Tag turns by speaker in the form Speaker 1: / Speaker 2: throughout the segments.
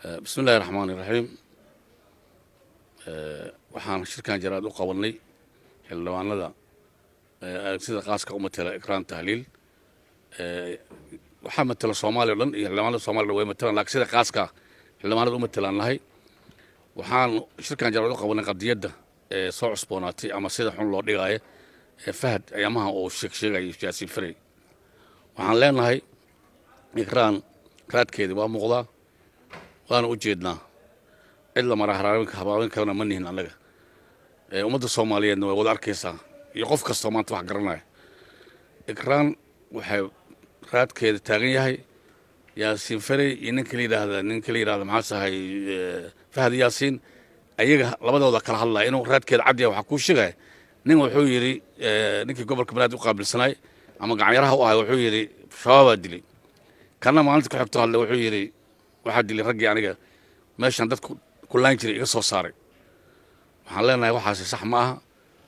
Speaker 1: bismi illahi raxmaan iraxiim waxaan shirkan jaraad u qabanay xildhibaanada sida qaaska u matela ikraan tahliil waxaa matela soomaaliya o dhan iyo xildhibaanada somaliya dhan way matelaan lakin sida qaaska xildhibaanada u matelaan nahay waxaan shirkan jaraad u qabanay qadiyadda ee soo cusboonaatay ama sida xun loo dhigaayo ee fahad ayaamaha uu sheeg sheegayo jaasiin faray waxaan leenahay ikraan raadkeedii waa muuqdaa waana u jeednaa cid la mara haraabinka habaabin kalena ma nihin annaga ummadda soomaaliyeedna way wada arkaysaa iyo qof kastoo maanta wax garanaya ikraan waxay raadkeeda taagan yahay yaasiin farey iyo ninka la yidhaahda ninka la yidhahda maxaa sahay fahad yaasiin ayaga labadooda kala hadlaya inuu raadkeeda cad yahay waxaa kuu sheegaya nin wuxuu yidhi ninkii gobolka banaadir u qaabilsanay ama gacanyaraha u ahay wuxuu yidhi shabaabaa dilay kana maalinta ku xigto hadle wuxuu yidhi waxaa dilay raggii aniga meeshan dadku ku laan jiray iga soo saaray waxaan leenahay waxaasi sax ma aha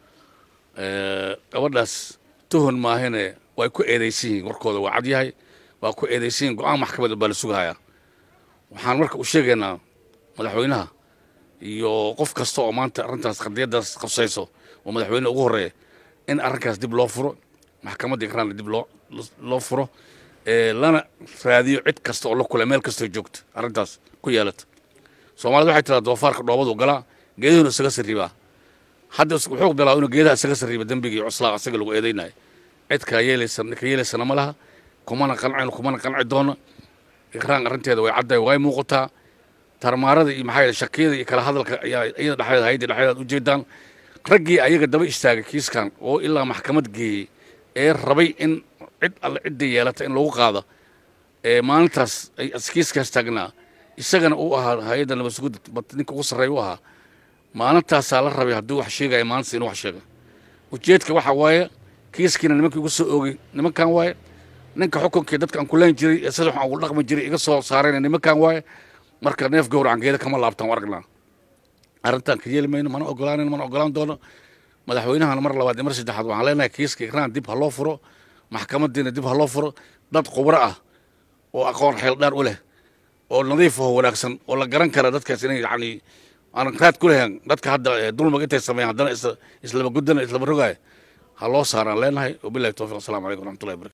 Speaker 1: gabadhaas tuhon maahine way ku eedaysan yihiin warkooda waa cad yahay waa ku eedaysan yihin go-aan maxkamada baa la sugahayaa waxaan marka u sheegaynaa madaxweynaha iyo qof kasta oo maanta arrintaas qadiyaddaas qabsayso oo madaxweyne ugu horreeya in arrinkaas dib loo furo maxkamadda ikraanna dib loo loo furo lana raadiyo cid kasta oo la kula meel kastoo joogta arrintaas ku yeelata soomaalida waxay tiraa doofaarka dhoobadu galaa geeduhuna isaga sarribaa hadda wuxuu bilaa inuu geedaha isaga sarriba dembigii cuslaa isaga lagu eedaynayo cid kaa yeelaysa ka yeelaysana ma laha kumana qancayno kumana qanci doono ikraan arrinteeda way caddahay way muuqataa tarmaarada iyo maxaa shakiyada iyo kala hadalka ayaa iyada dhexdeeda hayadii dhexdeeda ujeedaan raggii ayaga daba istaagay kiiskan oo ilaa maxkamad geeyey ee rabay in cid alle cidda yeelata in lagu qaado ee maalintaas ay kiiskaas taagnaa isagana uu ahaa hay-adda nabadsuguda ninka ugu sarreeya u ahaa maalintaasaa la rabay hadduu wax sheegaya maalintaas inuu wax sheega ujeedka waxa waaye kiiskiina nimankii ugu soo oogay nimankan waaye ninka xukunkii dadka aan kuleen jiray ee sida waxaan ugu dhaqmi jiray iga soo saarayna nimankan waaye marka neef gowracan geeda kama laabtaan aragnaa arrintan ka yeeli mayno mana ogolaanin mana ogolaan doono madaxweynahana mar labaad iyo mar saddexaad waxaan leenahay kiiska ikraan dib ha loo furo maxkamadiina dib ha loo furo dad khubro ah oo aqoon xeel dheer u leh oo nadiif oo wanaagsan oo la garan kara dadkaas inay yacni aanan raad ku lahayn dadka hadda dulmiga intay sameeyaan haddana islaba gudana islaba rogaaya ha loo saaraan leenahay wabillahi towfiq assalamu calaykum waraxmatullahi barakatu